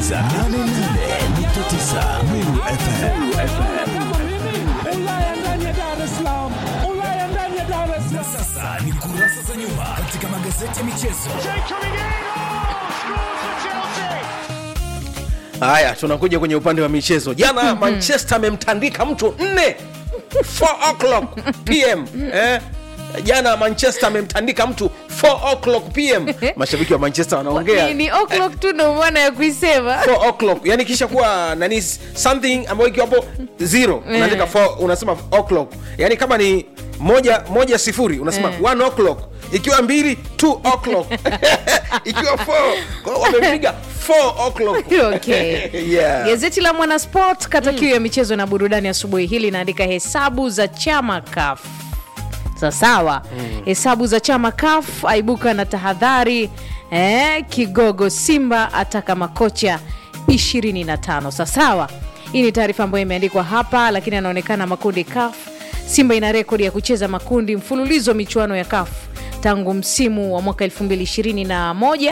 unasikiliza 88.9 Nuru FM. Kama mimi Ulaya ndani ya Dar es Salaam, Ulaya ndani ya Dar es Na Salaam. sasa ni kurasa za nyuma katika magazeti ya michezo. Haya, tunakuja kwenye upande wa michezo. Jana Manchester amemtandika mtu nne 4 o'clock pm eh? Jana Manchester amemtandika mtu 4 o'clock pm. Mashabiki wa Manchester wanaongea Ni- ni o'clock tu ndo maana ya kuisema 4 o'clock yani kisha kuwa nani something ambayo ikiwa hapo zero unaandika 4 unasema o'clock yani kama ni moja moja sifuri unasema Eh. 1 o'clock ikiwa mbili 2 o'clock ikiwa 4 kwa hiyo wamempiga 4 o'clock okay. yeah. gazeti la mwanasport kata kiu ya michezo na burudani asubuhi hili inaandika hesabu za chama kaf sasawa hesabu za chama kaf aibuka na tahadhari eh, kigogo simba ataka makocha 25 sasawa hii ni taarifa ambayo imeandikwa hapa lakini anaonekana makundi kaf simba ina rekodi ya kucheza makundi mfululizo wa michuano ya kaf tangu msimu wa mwaka 2021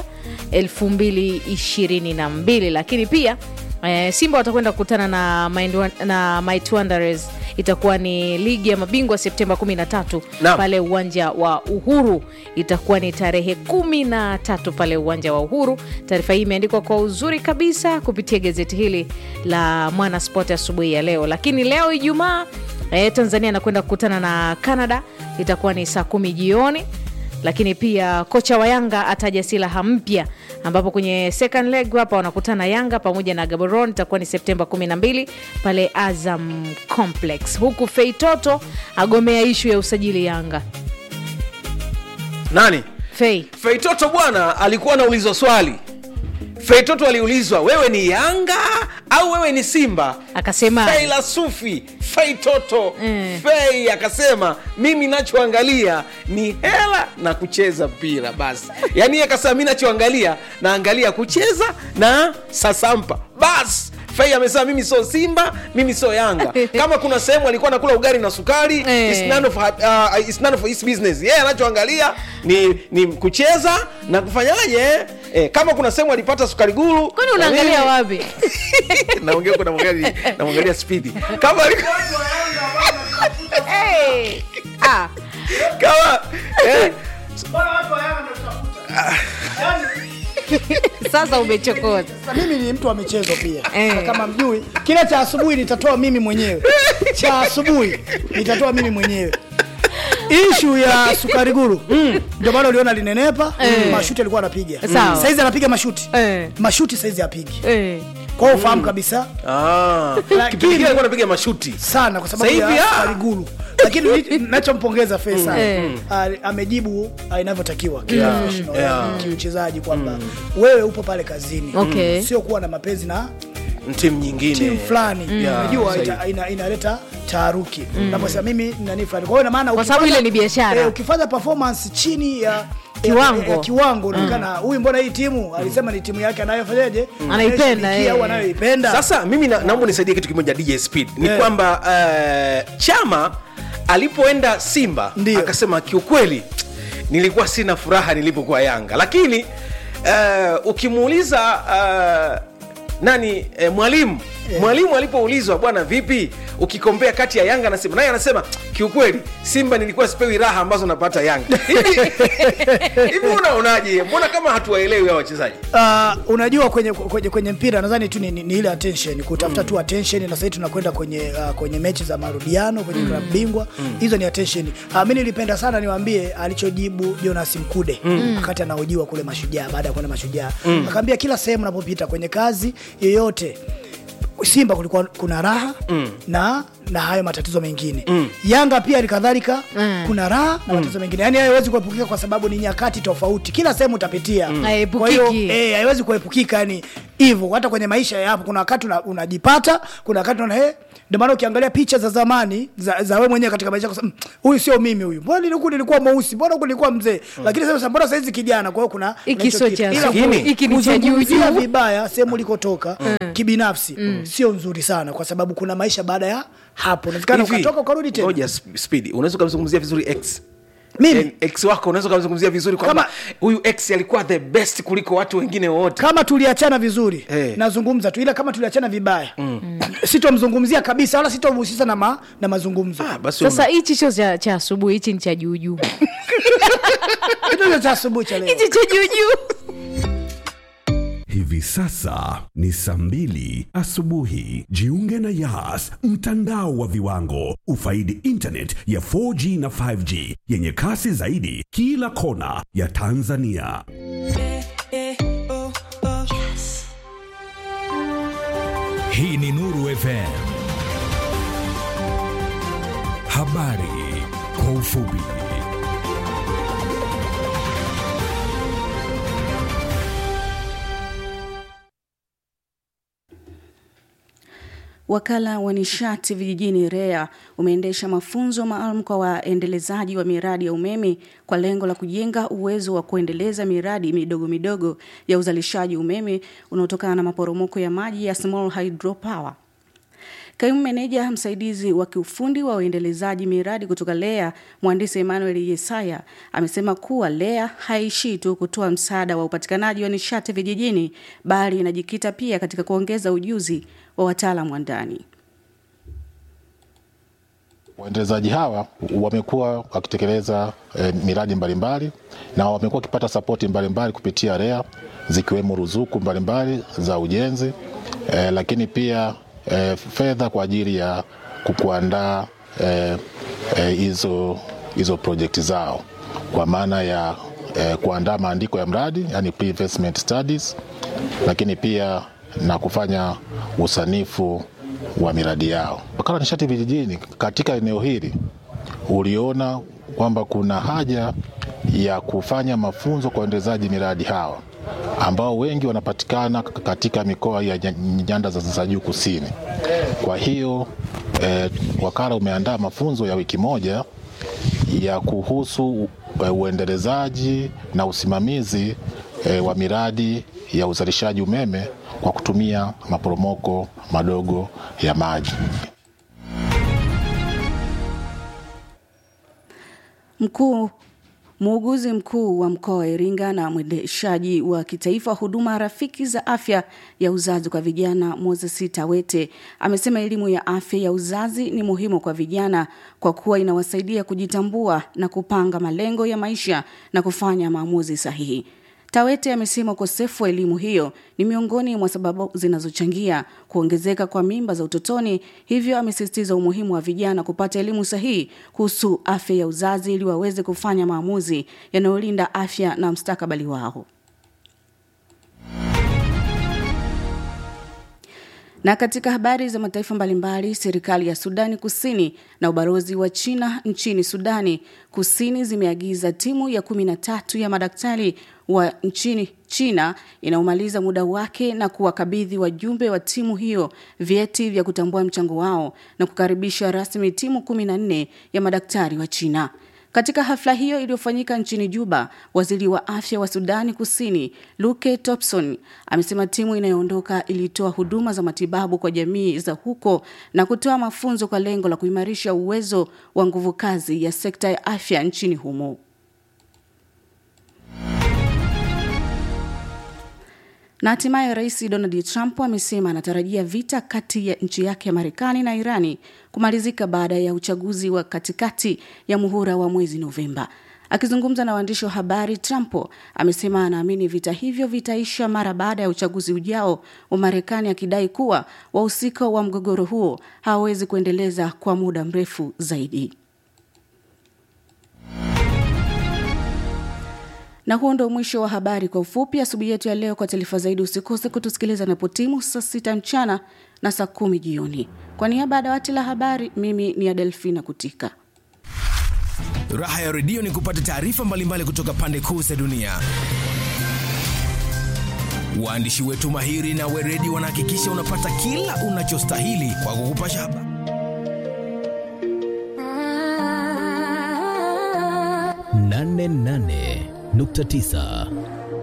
2022 lakini pia eh, simba watakwenda kukutana na, Mind Wan- na Might Wanderers itakuwa ni ligi ya mabingwa septemba 13 Naam. pale uwanja wa uhuru itakuwa ni tarehe 13 pale uwanja wa uhuru taarifa hii imeandikwa kwa uzuri kabisa kupitia gazeti hili la mwana sport asubuhi ya leo lakini leo ijumaa eh, tanzania anakwenda kukutana na canada itakuwa ni saa kumi jioni lakini pia kocha wa yanga ataja silaha mpya ambapo kwenye second leg hapa wanakutana yanga pamoja na gaboron itakuwa ni septemba 12 pale azam complex huku feitoto agomea ishu ya usajili yanga nani fei feitoto bwana alikuwa anaulizwa swali feitoto aliulizwa wewe ni yanga au wewe ni simba akasema fei la sufi fei toto Mm. fei akasema mimi nachoangalia ni hela na kucheza mpira basi yaani yeye akasema mi nachoangalia naangalia kucheza na sasampa basi fei amesema mimi sio simba mimi sio yanga kama kuna sehemu alikuwa nakula ugali na sukari Eh. it's none of, uh, it's none of his business yeye anachoangalia ni, ni kucheza na kufanyaje eh, kama kuna sehemu alipata sukari guru kwani unaangalia eh, wapi naongea huko namwangalia namwangalia spidi kama alikuwa hey. ah. kama eh, sasa umechokoza Sasa mimi ni mtu wa michezo pia Eh. Na kama mjui kile cha asubuhi nitatoa mimi mwenyewe cha asubuhi nitatoa mimi mwenyewe ishu ya sukari guru ndio maana uliona linenepa mashuti alikuwa anapiga Sawa. saizi anapiga mashuti Eh. mashuti saizi apigi Eh. kwa hiyo ufahamu kabisa ah, Lakini- kipindi kile alikuwa anapiga mashuti sana kwa sababu Sasa hivi, ya ah. sukari guru lakini ni- nachompongeza Faisal Eh. ah, amejibu ah, inavyotakiwa Yeah. kiprofessional, Yeah. kiuchezaji kwamba wewe upo pale kazini Okay. sio kuwa na mapenzi na timu nyingine timu fulani Yeah, unajua sahihi. ita- ina- inaleta taharuki naposema mimi nani fulani kwa hiyo ina maana Kwa sababu ukifanya- ile ni biashara. eh, ukifanya performance chini ya Kiwango. ya, ya kiwango unaonekana huyu mbona hii timu alisema ni timu yake anayofanyaje Anaipenda, Anayeshabikia au eh. anayoipenda sasa mimi na, naomba nisaidie kitu kimoja dj speed ni Yeah. kwamba uh, chama alipoenda simba Ndio. akasema kiukweli nilikuwa sina furaha nilipokuwa yanga lakini uh, ukimuuliza uh, nani eh, mwalimu mwalimu alipoulizwa bwana vipi ukikombea kati ya yanga na simba naye anasema kiukweli simba nilikuwa sipewi raha ambazo napata yanga hivi hivi unaonaje mbona kama hatuwaelewi hao wachezaji Uh, unajua kwenye, kwenye, kwenye mpira nadhani tu ni, ni, ni ile attention kutafuta tu attention na sasa tunakwenda kwenye uh, kwenye mechi za marudiano kwenye mm. klabu bingwa hizo ni attention uh, mi nilipenda sana niwaambie alichojibu Jonas Mkude wakati anahojiwa kule Mashujaa baada ya kwenda Mashujaa akaambia kila sehemu unapopita kwenye kazi yoyote Simba kulikuwa kuna raha mm. na na hayo matatizo mengine mm. Yanga pia alikadhalika Mm. kuna raha na matatizo mengine, yani hayo haiwezi kuepukika kwa sababu ni nyakati tofauti, kila sehemu utapitia mm. Kwa hiyo Haepukiki. eh, haiwezi kuepukika, yani hivyo. Hata kwenye maisha ya hapo, kuna wakati una- unajipata, kuna wakati una eh, ndio maana ukiangalia picha za zamani za, za wewe mwenyewe katika maisha yako, "Mm, huyu sio mimi huyu, mbona nilikuwa nilikuwa mweusi, mbona huku nilikuwa mzee, lakini sasa mbona saizi kijana. Kwa hiyo kuna Hiki kuna hicho sio kitu. cha Ila asubuhi, ku- hiki ni cha juu kuzungumzia juu. vibaya sehemu ulikotoka kibinafsi sio nzuri sana, kwa sababu kuna maisha baada ya hapo, inawezekana Hivi, ukatoka ukarudi tena. ngoja sp- speed unaweza ukamzungumzia vizuri x Mimi? eh, ex wako unaweza ukamzungumzia vizuri kwamba Kama- huyu ex alikuwa the best kuliko watu wengine wote kama tuliachana vizuri Eh. nazungumza tu ila kama tuliachana vibaya mm. sitomzungumzia kabisa wala sitomhusisha na, ma, na mazungumzo ah, basi sasa hichi sio cha, cha asubuhi hichi ni cha juujuu kitu hicho cha asubuhi cha leo hichi cha juujuu Hivi sasa ni saa mbili asubuhi. Jiunge na Yas, mtandao wa viwango. Ufaidi internet ya 4G na 5G yenye kasi zaidi kila kona ya Tanzania. Hii ni Nuru FM. Habari kwa ufupi. Wakala wa nishati vijijini REA umeendesha mafunzo maalum kwa waendelezaji wa miradi ya umeme kwa lengo la kujenga uwezo wa kuendeleza miradi midogo midogo ya uzalishaji umeme unaotokana na maporomoko ya maji ya small hydropower. Kaimu meneja msaidizi wa kiufundi wa uendelezaji miradi kutoka LEA, mhandisi Emmanuel Yesaya amesema kuwa LEA haishii tu kutoa msaada wa upatikanaji wa nishati vijijini, bali inajikita pia katika kuongeza ujuzi wa wataalamu wa ndani. Waendelezaji hawa wamekuwa wakitekeleza eh, miradi mbalimbali na wamekuwa wakipata sapoti mbalimbali kupitia REA zikiwemo ruzuku mbalimbali za ujenzi eh, lakini pia eh, fedha kwa ajili ya kuandaa eh, eh, hizo hizo projekti zao kwa maana ya eh, kuandaa maandiko ya mradi yani pre-investment studies, lakini pia na kufanya usanifu wa miradi yao. Wakala wa nishati vijijini katika eneo hili uliona kwamba kuna haja ya kufanya mafunzo kwa waendelezaji miradi hawa ambao wengi wanapatikana katika mikoa ya nya- nyanda za za juu kusini. Kwa hiyo eh, wakala umeandaa mafunzo ya wiki moja ya kuhusu eh, uendelezaji na usimamizi eh, wa miradi ya uzalishaji umeme kwa kutumia maporomoko madogo ya maji. Mkuu Muuguzi mkuu wa mkoa wa Iringa na mwendeshaji wa kitaifa huduma rafiki za afya ya uzazi kwa vijana Moses Tawete amesema elimu ya afya ya uzazi ni muhimu kwa vijana kwa kuwa inawasaidia kujitambua na kupanga malengo ya maisha na kufanya maamuzi sahihi. Tawete amesema ukosefu wa elimu hiyo ni miongoni mwa sababu zinazochangia kuongezeka kwa mimba za utotoni, hivyo amesisitiza umuhimu wa vijana kupata elimu sahihi kuhusu afya ya uzazi ili waweze kufanya maamuzi yanayolinda afya na mstakabali wao. Na katika habari za mataifa mbalimbali, serikali ya Sudani Kusini na ubalozi wa China nchini Sudani Kusini zimeagiza timu ya kumi na tatu ya madaktari wa nchini China inaomaliza muda wake na kuwakabidhi wajumbe wa timu hiyo vyeti vya kutambua mchango wao na kukaribisha rasmi timu kumi na nne ya madaktari wa China. Katika hafla hiyo iliyofanyika nchini Juba, waziri wa afya wa Sudani Kusini Luke Thompson amesema timu inayoondoka ilitoa huduma za matibabu kwa jamii za huko na kutoa mafunzo kwa lengo la kuimarisha uwezo wa nguvu kazi ya sekta ya afya nchini humo. Na hatimaye Rais Donald Trump amesema anatarajia vita kati ya nchi yake ya Marekani na Irani kumalizika baada ya uchaguzi wa katikati ya muhula wa mwezi Novemba. Akizungumza na waandishi wa habari, Trump amesema anaamini vita hivyo vitaisha mara baada ya uchaguzi ujao wa Marekani, akidai kuwa wahusika wa mgogoro huo hawawezi kuendeleza kwa muda mrefu zaidi. Na huo ndo mwisho wa habari kwa ufupi asubuhi yetu ya leo. Kwa taarifa zaidi, usikose kutusikiliza napotimu saa sita mchana na saa kumi jioni. Kwa niaba ya dawati la habari, mimi ni Adelfina Kutika. Raha ya redio ni kupata taarifa mbalimbali kutoka pande kuu za dunia. Waandishi wetu mahiri na weredi wanahakikisha unapata kila unachostahili kwa kukupasha habari. nane nane nukta tisa